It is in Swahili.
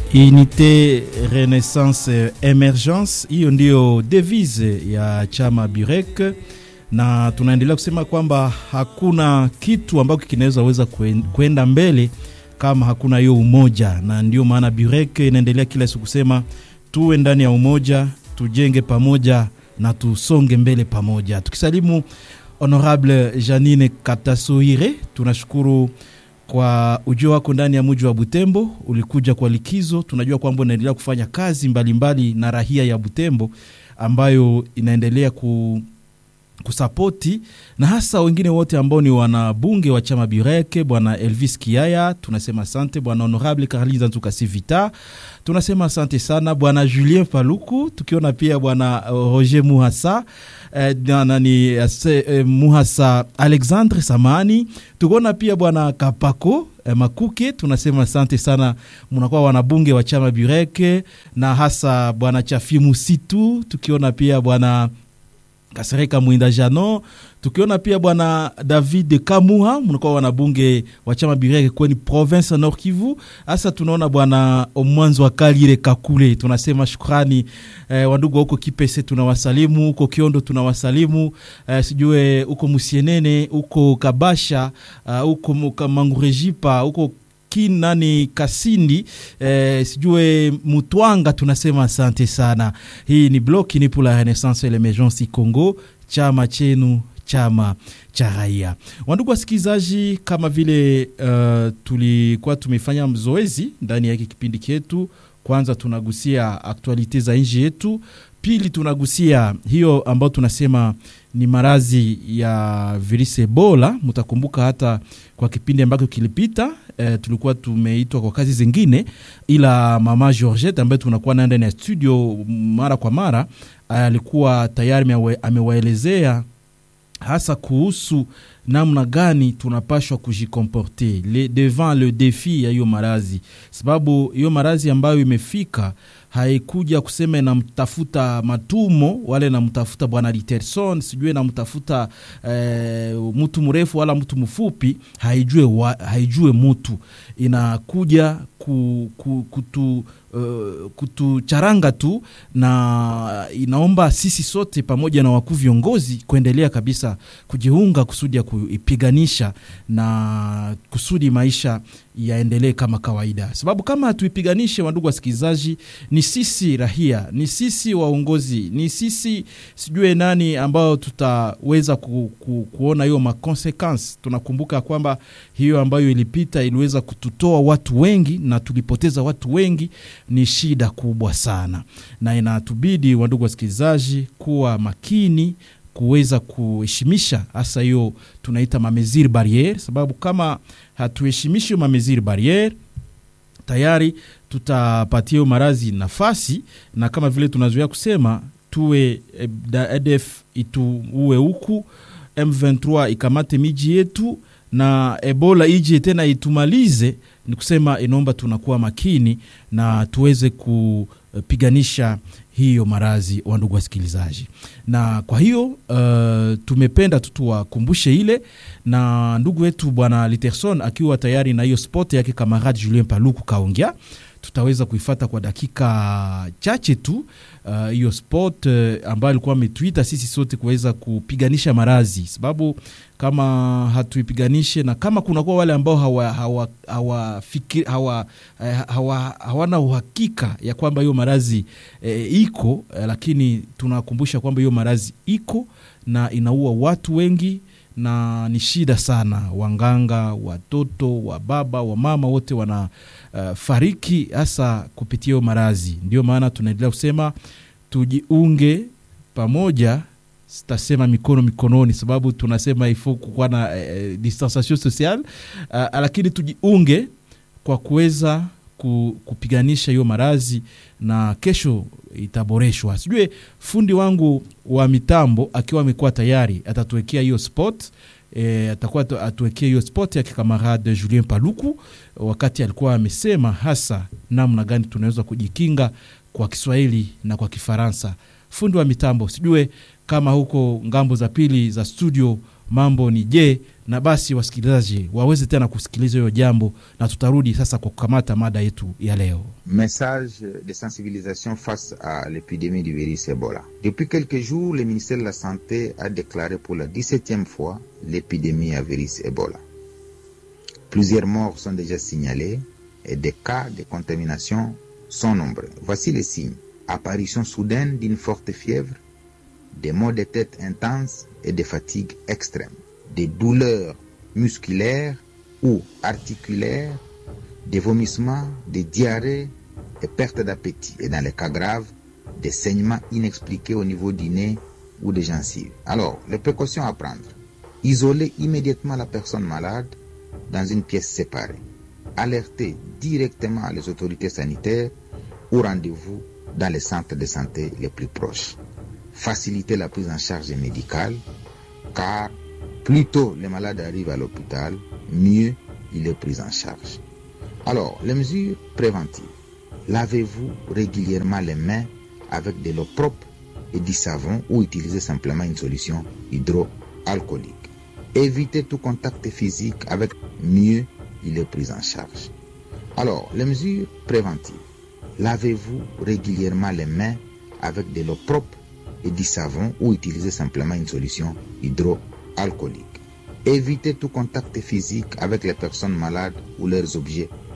Unité Renaissance Emergence, hiyo ndiyo devise ya chama Burek, na tunaendelea kusema kwamba hakuna kitu ambacho kinaweza weza kwenda mbele kama hakuna hiyo umoja, na ndio maana Burek inaendelea kila siku kusema tuwe ndani ya umoja, tujenge pamoja na tusonge mbele pamoja. Tukisalimu Honorable Janine Katasoire, tunashukuru kwa ujio wako ndani ya mji wa Butembo. Ulikuja kwa likizo, tunajua kwamba unaendelea kufanya kazi mbalimbali mbali na rahia ya Butembo ambayo inaendelea ku kusapoti na hasa wengine wote ambao ni wanabunge wa chama Bureke, bwana Elvis Kiaya, tunasema asante. Bwana Honorable Carlin Nzuka Sivita, tunasema asante sana. Bwana Julien Paluku, tukiona pia bwana Roger Muhasa eh, nani eh, Muhasa Alexandre Samani, tukiona pia bwana Kapako eh, Makuke, tunasema asante sana, mnakuwa wanabunge wa chama Bureke na hasa bwana Chafi Musitu, tukiona pia bwana Kasereka Mwinda Jano, tukiona pia bwana David Kamuha, mnakuwa wanabunge wa chama Bireke kweni province Nord Kivu. Hasa tunaona bwana Omwanzo wa Kalire Kakule, tunasema shukrani eh, wandugu wa huko Kipese tunawasalimu, huko Kiondo tunawasalimu, eh, sijue huko Musienene, huko Kabasha, huko uh, Mangurejipa, huko kinani Kasindi eh, sijue Mutwanga, tunasema asante sana. Hii ni bloki ni pour la renaissance et l'emergence Congo, chama chenu chama cha raia. Wandugu wasikilizaji, kama vile uh, tulikuwa tumefanya mzoezi ndani ya hiki kipindi chetu, kwanza tunagusia aktualite za nchi yetu, pili tunagusia hiyo ambayo tunasema ni marazi ya virusi Ebola. Mtakumbuka hata kwa kipindi ambacho kilipita e, tulikuwa tumeitwa kwa kazi zingine, ila mama Georgette ambaye tunakuwa naye ndani ya studio mara kwa mara alikuwa tayari amewaelezea hasa kuhusu namna gani tunapashwa kujikomporte le, devant le defi ya hiyo marazi, sababu hiyo marazi ambayo imefika haikuja kusema inamtafuta Matumo wala inamtafuta bwana Literson sijui inamtafuta e, mtu mrefu wala mtu mfupi, haijue, wa, haijue mutu inakuja ku, ku, kutu Uh, kutucharanga tu na inaomba sisi sote pamoja na wakuu viongozi kuendelea kabisa kujiunga kusudi ya kuipiganisha na kusudi maisha yaendelee kama kawaida, sababu kama hatuipiganishe, wandugu wasikilizaji, ni sisi rahia, ni sisi waongozi, ni sisi sijue nani ambao tutaweza ku, ku, kuona hiyo makonsequence. Tunakumbuka kwamba hiyo ambayo ilipita iliweza kututoa watu wengi na tulipoteza watu wengi ni shida kubwa sana, na inatubidi wandugu wasikilizaji kuwa makini kuweza kuheshimisha hasa hiyo tunaita mameziri barriere, sababu kama hatuheshimishi hiyo mameziri barriere tayari tutapatia hiyo marazi nafasi, na kama vile tunazoea kusema tuwe ADF ituue huku, M23 ikamate miji yetu na Ebola ije tena itumalize. Ni kusema inaomba tunakuwa makini na tuweze kupiganisha hiyo marazi wa ndugu wasikilizaji, na kwa hiyo uh, tumependa tu tuwakumbushe ile, na ndugu wetu bwana Literson akiwa tayari na hiyo spot yake, kamarade Julien Paluku kaongea tutaweza kuifata kwa dakika chache tu hiyo uh, spot uh, ambayo alikuwa ametuita sisi sote kuweza kupiganisha marazi, sababu kama hatuipiganishe na kama kunakuwa wale ambao hawa, hawa, hawa, fikir, hawa, hawa, hawana uhakika ya kwamba hiyo marazi eh, iko eh, lakini tunakumbusha kwamba hiyo marazi iko na inaua watu wengi na ni shida sana. Wanganga, watoto, wa baba, wa mama wote wana uh, fariki hasa kupitia hiyo marazi. Ndio maana tunaendelea kusema tujiunge pamoja, sitasema mikono mikononi, sababu tunasema ifo kukuwa na eh, distanciation sociale uh, lakini tujiunge kwa kuweza kupiganisha hiyo marazi na kesho itaboreshwa. Sijue fundi wangu wa mitambo akiwa amekuwa tayari atatuwekea hiyo spot e, atakuwa atuwekea hiyo spot yake kamarade Julien Paluku, wakati alikuwa amesema hasa namna gani tunaweza kujikinga kwa Kiswahili na kwa Kifaransa. Fundi wa mitambo, sijue kama huko ngambo za pili za studio mambo ni je na basi wasikilizaji waweze tena kusikiliza hiyo jambo, na tutarudi sasa kwa kukamata mada yetu ya leo. Message de sensibilisation face à l'épidémie du virus Ebola. Depuis quelques jours, le ministère de la Santé a déclaré pour la 17e fois l'épidémie à virus Ebola. Plusieurs morts sont déjà signalés et des cas de contamination sont nombreux. Voici les signes. Apparition soudaine d'une forte fièvre, des maux de tête intenses et des fatigues extrêmes, des douleurs musculaires ou articulaires, des vomissements, des diarrhées, des pertes d'appétit et dans les cas graves, des saignements inexpliqués au niveau du nez ou des gencives. Alors, les précautions à prendre. Isoler immédiatement la personne malade dans une pièce séparée. Alerter directement les autorités sanitaires ou rendez-vous dans les centres de santé les plus proches. Faciliter la prise en charge médicale car plus tôt les malades arrivent à l'hôpital, mieux il est pris en charge. Alors, les mesures préventives. Lavez-vous régulièrement les mains avec de l'eau propre et du savon ou utilisez simplement une solution hydroalcoolique. Évitez tout contact physique avec mieux il est pris en charge. Alors, les mesures préventives. Lavez-vous régulièrement les mains avec de l'eau propre et du savon ou utilisez simplement une solution hydroalcoolique. Évitez tout contact physique avec les personnes malades ou leurs objets